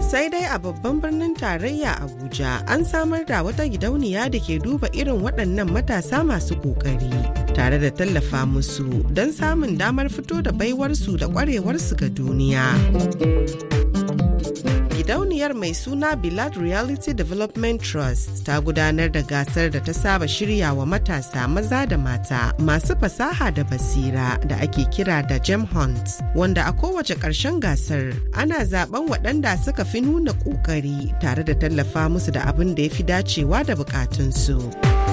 sai dai a babban birnin tarayya abuja an samar da wata gidauniya da ke duba irin waɗannan matasa masu ƙoƙari tare da tallafa musu don samun damar fito da baiwarsu da ƙwarewarsu ga duniya gidauniyar mai suna Bilad Reality Development Trust ta gudanar da gasar da ta saba shirya wa matasa maza da mata masu fasaha da basira da ake kira da Gem Hunt wanda a kowace ƙarshen gasar ana zaben waɗanda suka fi nuna ƙoƙari tare da tallafa musu da abin da ya fi dacewa da bukatunsu.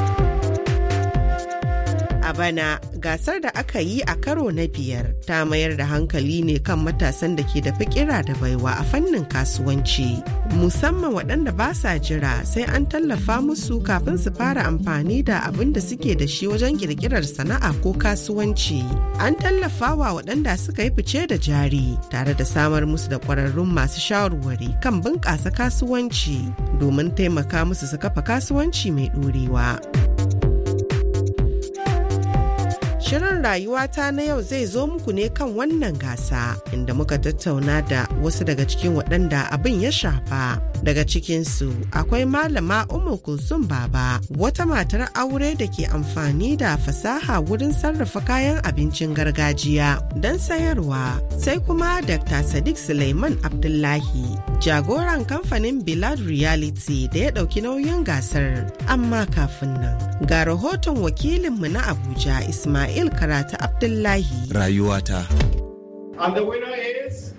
A bana gasar da aka yi a karo na biyar ta mayar da hankali ne kan matasan da ke da fikira da baiwa a fannin kasuwanci musamman waɗanda ba sa jira sai an tallafa musu kafin su fara amfani da abin da suke da shi wajen kirkirar sana'a ko kasuwanci an tallafa wa waɗanda suka yi fice da jari tare da samar musu da ƙwararrun masu shawarwari kan bunƙasa kasuwanci domin taimaka musu su kafa kasuwanci mai ɗorewa. Shirin rayuwata na yau zai zo muku ne kan wannan gasa inda muka tattauna da wasu daga cikin waɗanda abin ya shafa. Daga cikinsu akwai malama Umu Kulsum Baba wata matar aure da ke amfani da fasaha wurin sarrafa kayan abincin gargajiya don sayarwa. Sai kuma Dr. Sadiq Suleiman Abdullahi jagoran kamfanin Bilad Reality da ya ɗauki nauyin gasar. Amma kafin nan ga rahoton wakilinmu na Abuja Ismail Ismail Karatu Abdullahi. Rayuwata. And the winner is...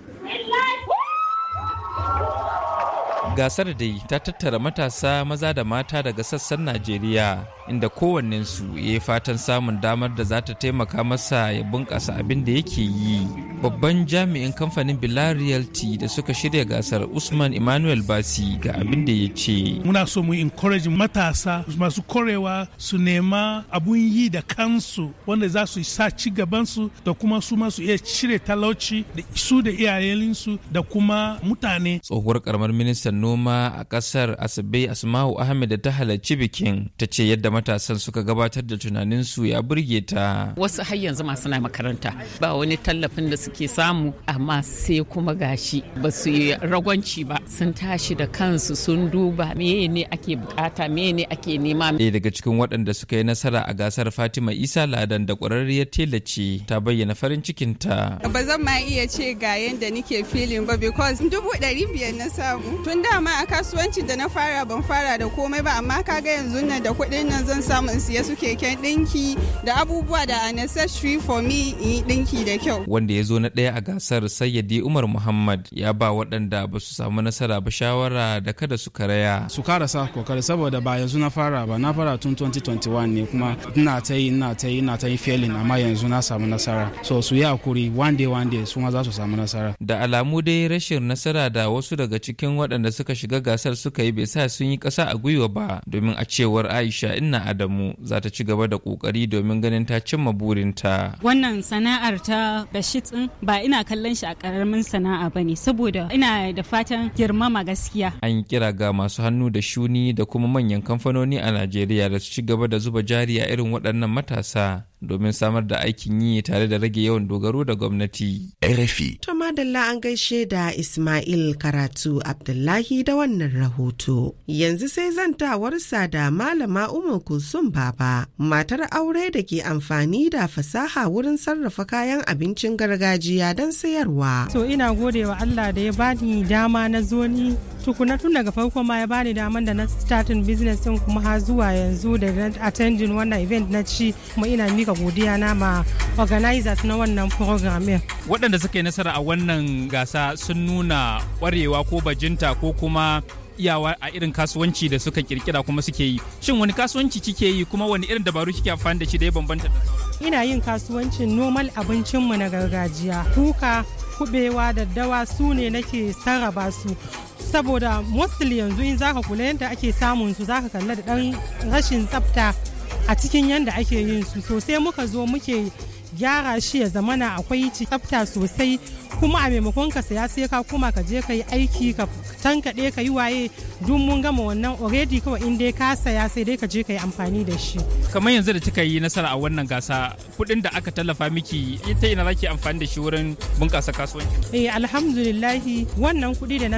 Gasar dai ta tattara matasa maza da mata daga sassan Najeriya inda kowannensu ya yi fatan samun damar da za ta taimaka masa ya bunƙasa abin da yake yi. Babban jami'in kamfanin Bilal Realty da suka shirya gasar Usman Emmanuel Basi ga abin da ya ce. Muna so mu encourage matasa masu korewa su nema abun yi da kansu wanda za su sa ci gabansu da kuma su masu iya cire talauci da su da iyayensu da kuma mutane. Tsohuwar karamar ministan noma a kasar Asabe Asma'u Ahmed da ta halarci bikin ta ce yadda matasan suka gabatar da tunaninsu ya burge ta. Wasu har yanzu masu na makaranta ba wani tallafin da suke samu amma sai kuma gashi ba su yi ragwanci ba sun tashi da kansu sun duba meye ne ake bukata meye ne ake nema. Ɗaya daga cikin waɗanda suka yi nasara a gasar Fatima Isa Ladan da ƙwararriyar tela ce ta bayyana farin cikinta. Ba zan ma iya ce ga yadda nike filin ba because dubu ɗari biyar na samu. Tun dama a kasuwancin da na fara ban fara da komai ba amma kaga yanzu nan da kuɗin nan zan samu in siya su keken ɗinki da abubuwa da a necessary for me in yi ɗinki da kyau. Wanda ya zo na ɗaya a gasar Sayyadi Umar Muhammad ya ba waɗanda ba su samu nasara ba shawara da kada su karaya. Su karasa kokari saboda ba yanzu na fara ba na fara tun 2021 ne kuma ina ta yi ina ta yi ina ta yi failing amma yanzu na samu nasara. So su yi hakuri one day one day su ma za su samu nasara. Da alamu dai rashin nasara da wasu daga cikin waɗanda suka shiga gasar suka yi bai sa sun yi ƙasa a gwiwa ba domin a cewar Aisha Inna Adamu za ta ci gaba da ƙoƙari domin ganin ta cimma burinta. Wannan sana'ar ta Bashit ɗin ba ina kallon shi a ƙaramin sana'a ba ne saboda ina da fatan girmama gaskiya. An yi kira ga masu hannu da shuni da kuma manyan kamfanoni a Najeriya da su ci gaba da zuba jari a irin waɗannan matasa domin samar da aikin yi tare da rage yawan dogaro da gwamnati. RFI. To madalla an gaishe da Ismail Karatu Abdullahi da wannan rahoto. Yanzu sai zantawarsa da Malama Umar Kulsum Baba, matar aure da ke amfani da fasaha wurin sarrafa kayan abincin gargajiya don sayarwa. To ina gode wa Allah da ya bani dama na zo ni tukuna tun daga farko ma ya bani daman da na starting business din kuma har zuwa yanzu da na attending wannan event na ci kuma ina mika godiya na ma organizers na wannan program waɗanda suka yi nasara a wannan gasa sun nuna ƙwarewa ko bajinta ko kuma iyawa a irin kasuwanci da suka kirkira kuma suke yi shin wani kasuwanci kike yi kuma wani irin dabaru kike amfani da shi da ya bambanta da sauran ina yin kasuwancin normal abincinmu na gargajiya kuka kubewa daddawa su ne nake sarrafa su saboda mostly yanzu in zaka kula yadda ake samun su zaka kalla da dan rashin tsafta a cikin yadda ake yin su sosai muka zo muke gyara shi ya zamana akwai tsafta sosai kuma a maimakon ka saya sai ka kuma ka je ka yi aiki ka tankaɗe ka yi waye duk mun gama wannan already kawai in dai ka saya sai dai ka je ka yi amfani da shi kamar yanzu da kika yi nasara a wannan gasa kuɗin da aka tallafa miki ita ina zaki amfani da shi wurin bunƙasa kasuwanci eh alhamdulillahi wannan kuɗi da na